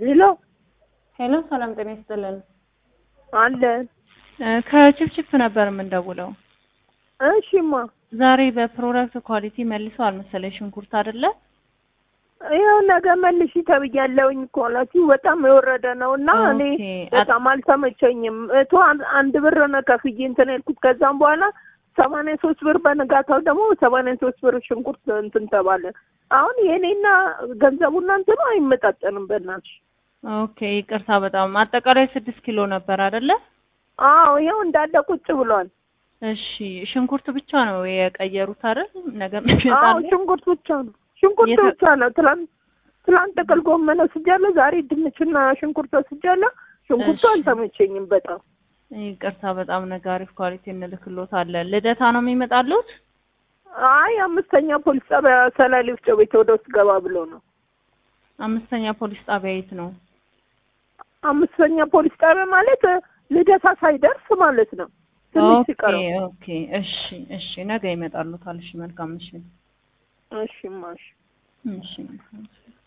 ሄሎ ሄሎ፣ ሰላም ጤና ይስጥልን። አለን። ከችፕችፕ ነበር የምንደውለው። እሺማ ዛሬ በፕሮዳክት ኳሊቲ መልሰዋል መሰለኝ ሽንኩርት አይደለ? ይኸው ነገ መልሺ ተብያለሁኝ እኮ እላችሁ በጣም የወረደ ነው እና እኔ ኦኬ። በጣም አልተመቸኝም። እቶ አንድ ብር ነው ከፍዬ እንትን ያልኩት። ከዛም በኋላ ሰማንያ ሶስት ብር በንጋታው ደግሞ ሰማንያ ሶስት ብር ሽንኩርት እንትን ተባለ። አሁን የእኔና ገንዘቡና እንትኑ አይመጣጠንም በእናትሽ። ኦኬ፣ ይቅርታ በጣም አጠቃላይ ስድስት ኪሎ ነበር አይደለ? አዎ ይኸው እንዳለ ቁጭ ብሏል። እሺ፣ ሽንኩርት ብቻ ነው የቀየሩት አይደል? ነገ አዎ ይመጣል። ሽንኩርት ብቻ ነው ሽንኩርት የተ- ብቻ ነው። ትላንት ትላንት ጥቅል ጎመን ወስጃለሁ። ዛሬ ድንችና ሽንኩርት ወስጃለሁ። ሽንኩርቱ እሺ። አልተመቸኝም በጣም ይቅርታ በጣም ነገ አሪፍ ኳሊቲ እንልክሎታለን። ልደታ ነው የሚመጣሉት? አይ አምስተኛ ፖሊስ ጣቢያ ሰላሌ ወፍጮ ቤት ወደ ውስጥ ገባ ብሎ ነው። አምስተኛ ፖሊስ ጣቢያ የት ነው? አምስተኛ ፖሊስ ጣቢያ ማለት ልደታ ሳይደርስ ማለት ነው። ትንሽ ኦኬ ሲቀረው። ኦኬ። እሺ እሺ፣ ነገ ይመጣሉታል። እሺ፣ መልካም እሺ፣ እሺ ማሽ እሺ መልካም እሺ።